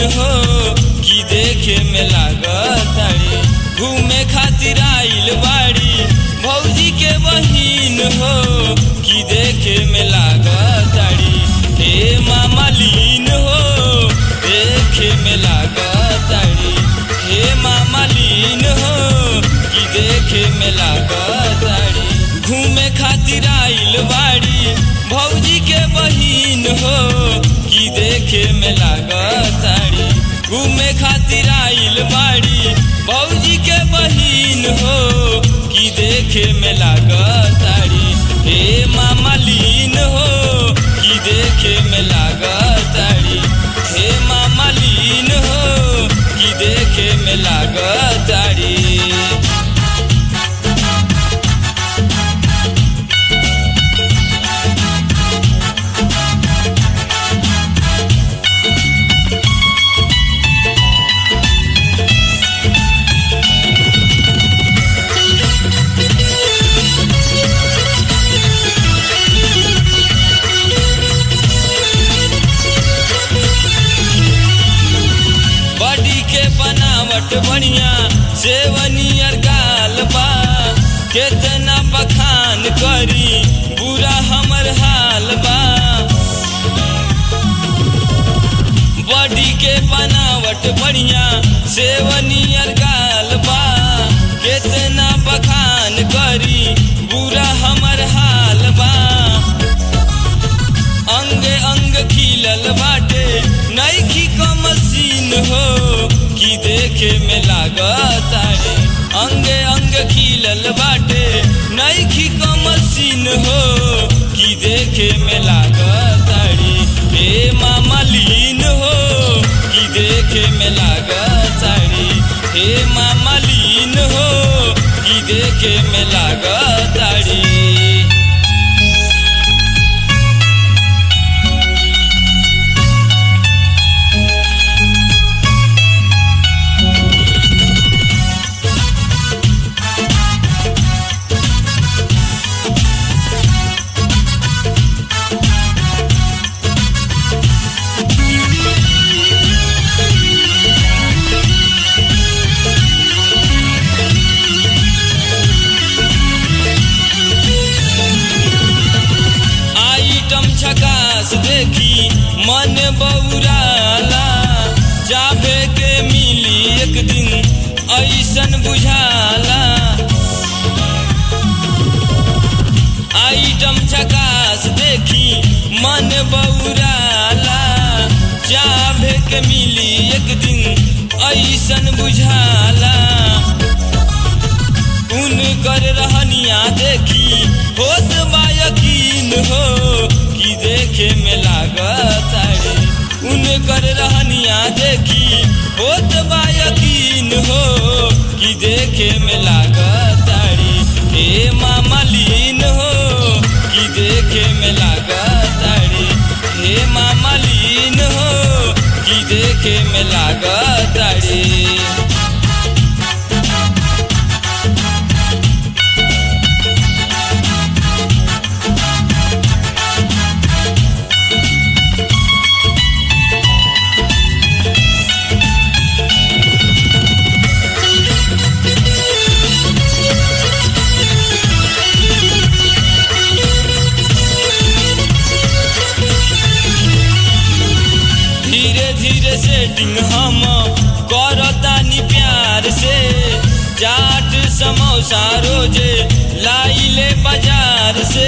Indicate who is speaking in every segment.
Speaker 1: हो कि देखे में लागताड़ी घूमे खातिर आइल बाड़ी भौजी के बहिन हो कि देखे में लागताड़ी हे मामलीन हो देखे में लागताड़ी हे मामलीन हो कि देखे में लागताड़ी घूमे खातिर आइल बाड़ी भौजी के बहिन हो कि देखे में लागताड़ी घूमे खातिर आइल बाड़ी भौजी के बहिन हो कि देखे में लागताड़ी हे मामलीन हो कि देखे में लागताड़ी हे मामलीन हो कि देखे में लागताड़ी बॉडी के बनावट बढ़िया सेवनियर गाल बा केतना बखान करी बुरा हमर हाल बा बॉडी के बनावट बढ़िया सेवनियर गाल बा केतना बखान करी बुरा हमर हाल बा अंग अंग खिलल बाटे नईखी क मशीन हो कि देखे में लागतारे अंग अंग खिलल बाटे नईखी क मशीन हो कि देखे में लागतारी हे मामलीन हो कि देखे में लागतारी हे मामलीन हो कि देखे में लागतारी आइटम झकास देखी मन बौराला जाबे के मिली एक दिन ऐसन बुझाला आइटम झकास देखी मन बौराला जाबे के मिली एक दिन ऐसन बुझाला उन कर रहनिया देखी होत बा यकीन हो कि देखे में लागतारे उन कर रहनिया देखी होत बा यकीन हो कि देखे में लागतारी हे मामलीन हो कि देखे में लागतारी हे मामलीन हो कि देखे में लागतारी धीरे धीरे सेटिंग हम करतानी प्यार से चाट समोसा रोजे लाइले बाजार से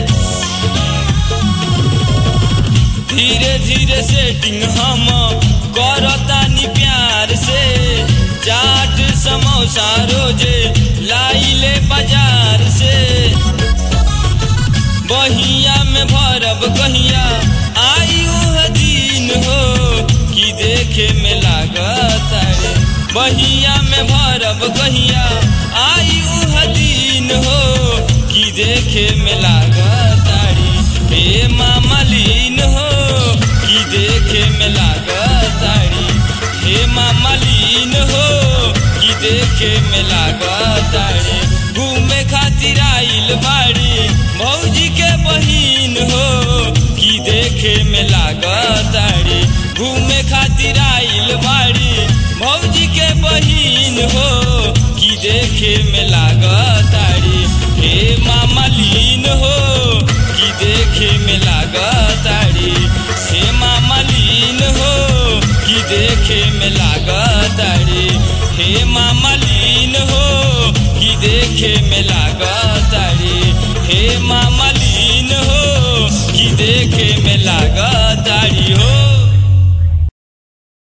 Speaker 1: धीरे धीरे सेटिंग हम करतानी प्यार से चाट समोसा रोजे लाइले बाजार से बहिया में भरब कहिया आई उह दिन हो कि देखे में लागतारे बहिया में भरब कहिया आई उह दिन हो कि देखे में लागतारी हे मामलीन हो कि देखे में लागतारी हे मामलीन हो कि देखे में लागतारी घूमे खातिर आइल बाड़ी भौजी के बहिन हो कि देखे में लागताड़ी घूमे खातिर आइल बाड़ी भौजी के बहिन हो कि देखे में लागताड़ी हे मामा लीन हो कि देखे में लागताड़ी हे मामा लीन हो कि देखे में लागताड़ी हे मामा लीन हो कि देखे में लागताड़ी हे मामा लीन हो कि देखे में लागताड़ी हो